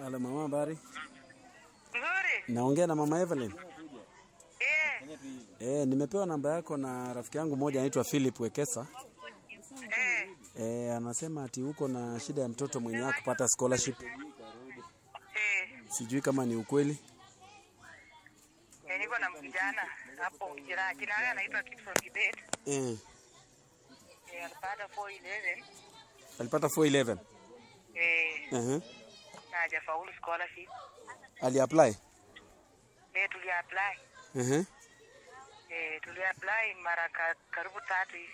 Halo mama, habari? Nzuri. Naongea na mama Evelyn. Eh, Eh, nimepewa namba yako na rafiki yangu mmoja anaitwa Philip Wekesa. eh, Eh, anasema ati uko na shida ya mtoto mwenye yako kupata scholarship. eh. Sijui kama ni ukweli. Eh, niko na mvijana hapo jina jina lake anaitwa Gibson Kibet. Eh, Eh, alipata 411. alipata 411. Eh, Uh-huh. na hajafaulu scholarship. Aliapply. Eh, tuli apply. Uh-huh. Eh, tuli apply mara ka, karibu tatu hivi.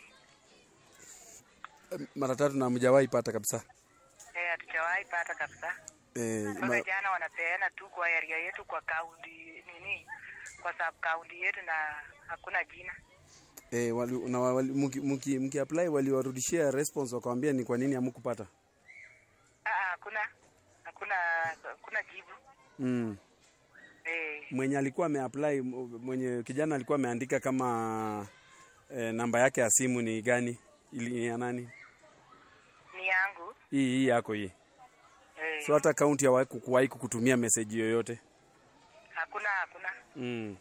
Mara tatu na mjawahi pata kabisa. Eh, hatujawahi pata kabisa. Eh, Mpaka ma, jana wanapeana tu kwa area yetu kwa kaunti nini? Kwa sub kaunti yetu na hakuna jina. eh, wali, na wali, mki, mki, mki apply waliwarudishia response wakawambia ni kwa nini hamkupata. Ah, ah, hakuna. Hakuna hakuna jibu. Mm. Eh, Mwenye alikuwa ameapply m- mwenye kijana alikuwa ameandika kama eh, namba yake ya simu ni gani? Ili ni ya nani? ni yangu. Hii hii yako hii. Eh, So hata akaunti hawahi kukuwahi kukutumia message yoyote. hakuna hakuna. Mm.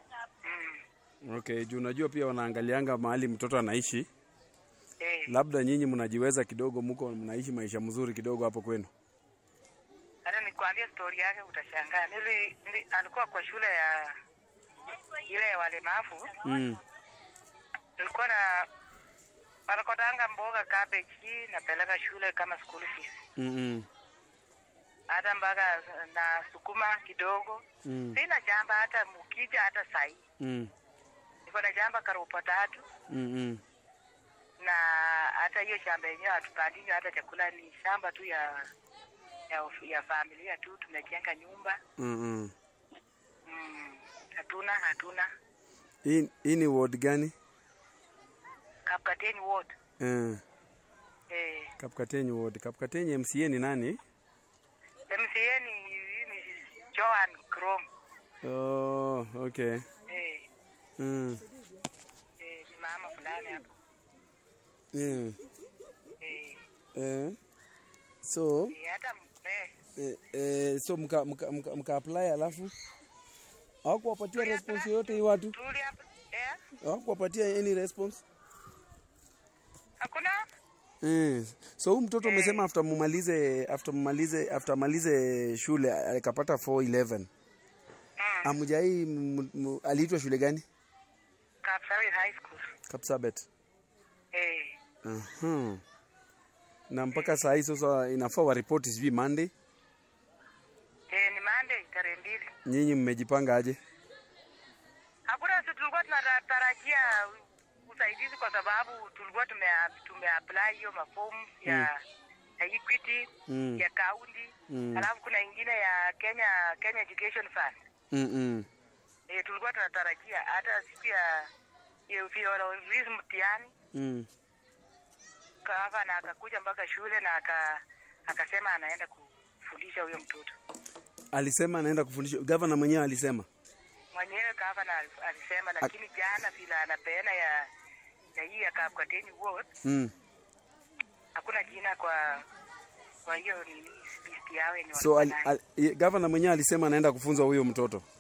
Mm. Okay, juu unajua pia wanaangalianga mahali mtoto anaishi. Eh, Labda nyinyi mnajiweza kidogo, mko mnaishi maisha mzuri kidogo hapo kwenu. hata nikwambia stori yake utashangaa. Nili, nili, alikuwa kwa shule ya ile ya walemavu, Mm. nilikuwa na wanakotanga mboga cabbage, napeleka shule kama school fees, Mm -mm. hata mpaka na sukuma kidogo. Mm. Sina shamba hata mukija, hata sahi Mm. niko na shamba karobo tatu, Mm -mm. na hata hiyo shamba yenyewe hatupandingi hata chakula, ni shamba tu ya ya, ya familia tu, tumejenga nyumba Mm -mm. mm, hatuna hatuna Hii hii ni ward gani? Kapkateni Ward. Eh, Eh, Kapkatenyi ward. Kapkatenyi MCA ni nani? MCA ni, ni Joan Krom. Oh, okay. Eh, Mm. eh, ni mama fulani hapo. Yeah. Eh, Eh. So, eh, hata m- eh, eh, eh, so mka, mka, mka, mka apply alafu hawakuwapatia response yoyote hii watu? tuli hapa. Eh, Hawakuwapatia any response? hakuna? Eh. So huyu mtoto umesema after mumalize after mumalize after malize shule akapata 411. Mm. Amujai m- m- aliitwa shule gani? Kapsabet High School. Kapsabet. Eh, Aha. Na mpaka saa hii sasa inafaa waripoti sijui Monday. eh, ni Monday tarehe mbili. Nyinyi mmejipanga aje? Hakuna si tulikuwa tunatarajia usaidizi kwa sababu tulikuwa tume tumeapply hiyo mafomu ya ya Equity Mm. ya kaunti Mm. alafu kuna ingine ya Kenya Kenya Education Fund. Mm -mm. E, tulikuwa tunatarajia hata siku ya ya ufiololizi mtihani Mm. kava na akakuja mpaka shule na aka, akasema anaenda kufundisha huyo mtoto Alisema anaenda kufundisha. Gavana mwenyewe alisema. mwenyewe kava na alisema, lakini jana vile anapeana ya ya hii ya Kapkateni Ward Mm. hakuna jina kwa kwa hiyo ni list yao yenye So walikuwa al, nayo. al, ye- gavana mwenyewe alisema anaenda kufunza huyo mtoto.